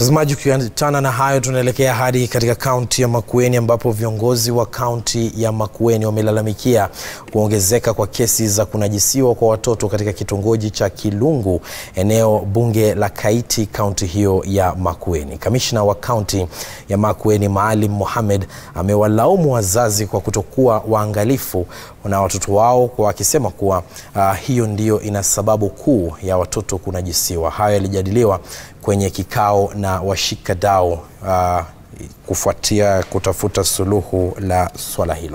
Mtazamaji, ukiachana na hayo, tunaelekea hadi katika kaunti ya Makueni ambapo viongozi wa kaunti ya Makueni wamelalamikia kuongezeka kwa kesi za kunajisiwa kwa watoto katika kitongoji cha Kilungu, eneo bunge la Kaiti, kaunti hiyo ya Makueni. Kamishna wa kaunti ya Makueni Maalim Mohamed amewalaumu wazazi kwa kutokuwa waangalifu na watoto wao, kwa akisema kuwa uh, hiyo ndiyo ina sababu kuu ya watoto kunajisiwa. Hayo yalijadiliwa kwenye kikao na washikadau uh, kufuatia kutafuta suluhu la swala hilo.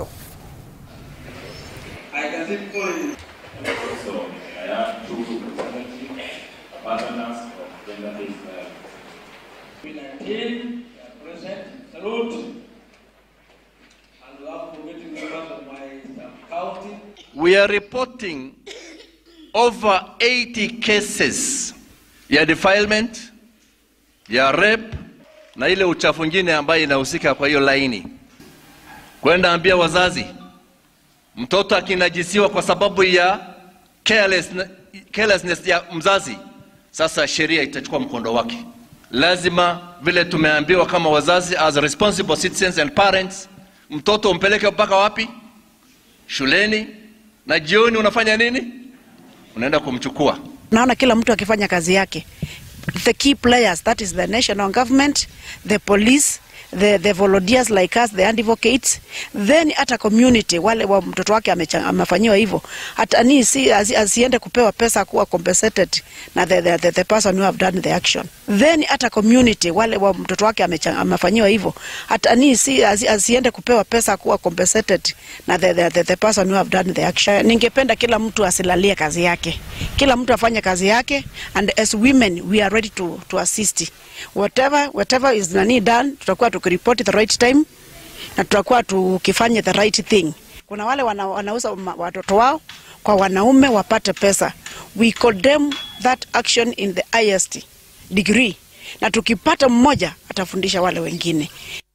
We are reporting over 80 cases ya defilement ya rape na ile uchafu ngine ambayo inahusika kwa hiyo laini. Kwenda ambia wazazi, mtoto akinajisiwa kwa sababu ya carelessness, carelessness ya mzazi, sasa sheria itachukua mkondo wake. Lazima vile tumeambiwa kama wazazi, as responsible citizens and parents, mtoto umpeleke mpaka wapi? Shuleni, na jioni unafanya nini? Unaenda kumchukua. Naona kila mtu akifanya kazi yake. The key players, that is the national government, the police, the, the volunteers like us, the advocates, then hata community, wale wa mtoto wake amefanyiwa hivyo, hata ni si asi, asiende kupewa pesa kuwa compensated na the, the, the, the person who have done the action. Then hata community, wale wa mtoto wake amefanyiwa hivyo, hata ni si asi, asiende kupewa pesa kuwa compensated na the, the, the, the person who have done the action. Ningependa kila mtu asilalie kazi yake, kila mtu afanye kazi yake, and as women we are ready to, to assist whatever, whatever is nani done, tutakuwa tukiripoti the right time na tutakuwa tukifanya the right thing. Kuna wale wana, wanauza watoto wao kwa wanaume wapate pesa. We condemn that action in the highest degree, na tukipata mmoja atafundisha wale wengine.